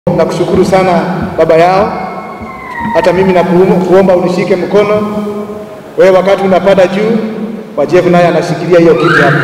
nakushukuru sana baba yao, hata mimi nakuomba unishike mkono wewe, wakati unapanda juu, Wajefu naye anashikilia hiyo kitu hapo.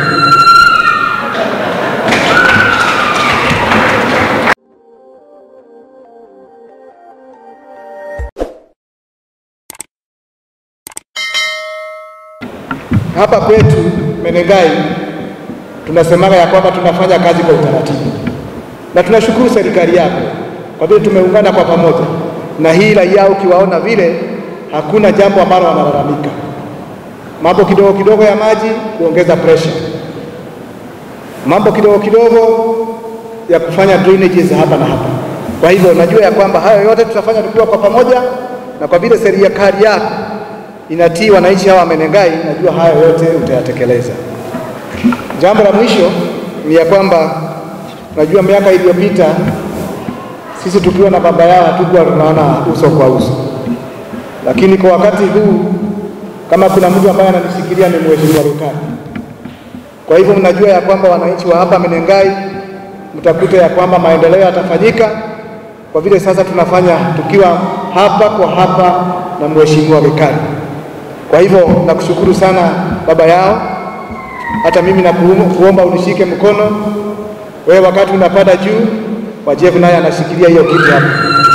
Hapa kwetu Menengai tunasemaga ya kwamba tunafanya kazi kwa utaratibu, na tunashukuru serikali yako kwa vile tumeungana kwa pamoja, na hii raia ukiwaona vile, hakuna jambo ambalo wanalalamika. Mambo kidogo kidogo ya maji kuongeza pressure, mambo kidogo kidogo ya kufanya drainages hapa na hapa. Kwa hivyo najua ya kwamba hayo yote tutafanya tukiwa kwa pamoja, na kwa vile serikali yako inatii wananchi hawa Menengai, najua hayo yote utayatekeleza. Jambo la mwisho ni ya kwamba najua miaka iliyopita sisi tukiwa na baba yao hatukuwa tunaona uso kwa uso, lakini kwa wakati huu kama kuna mtu ambaye ananishikilia ni mheshimiwa Rukani. Kwa hivyo mnajua ya kwamba wananchi wa hapa Menengai mtakuta ya kwamba maendeleo yatafanyika kwa vile sasa tunafanya tukiwa hapa kwa hapa na mheshimiwa Rukani. Kwa hivyo nakushukuru sana baba yao, hata mimi nakuomba unishike mkono wewe, wakati unapanda juu, Wajefu naye anashikilia hiyo kitu hapo.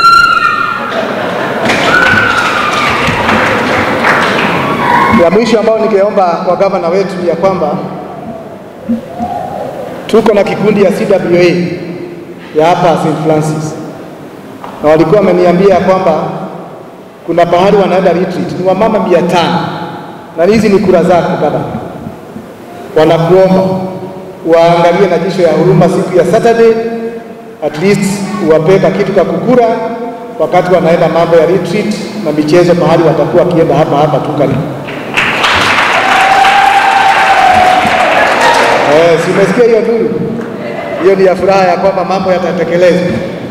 Ya mwisho ambayo ningeomba kwa gavana wetu ya kwamba tuko na kikundi ya CWA ya hapa St. Francis, na walikuwa wameniambia kwamba kuna pahali wanaenda retreat, ni wamama mia tano na hizi ni kura zako gavana, wanakuomba waangalie na jicho ya huruma siku ya Saturday, at least uwapeka kitu ka kukura wakati wanaenda mambo ya retreat na michezo, pahali watakuwa wakienda hapa hapa tu karibu. Eh, si umesikia hiyo nuru? Hiyo ni ya furaha ya kwamba mambo yatatekelezwa.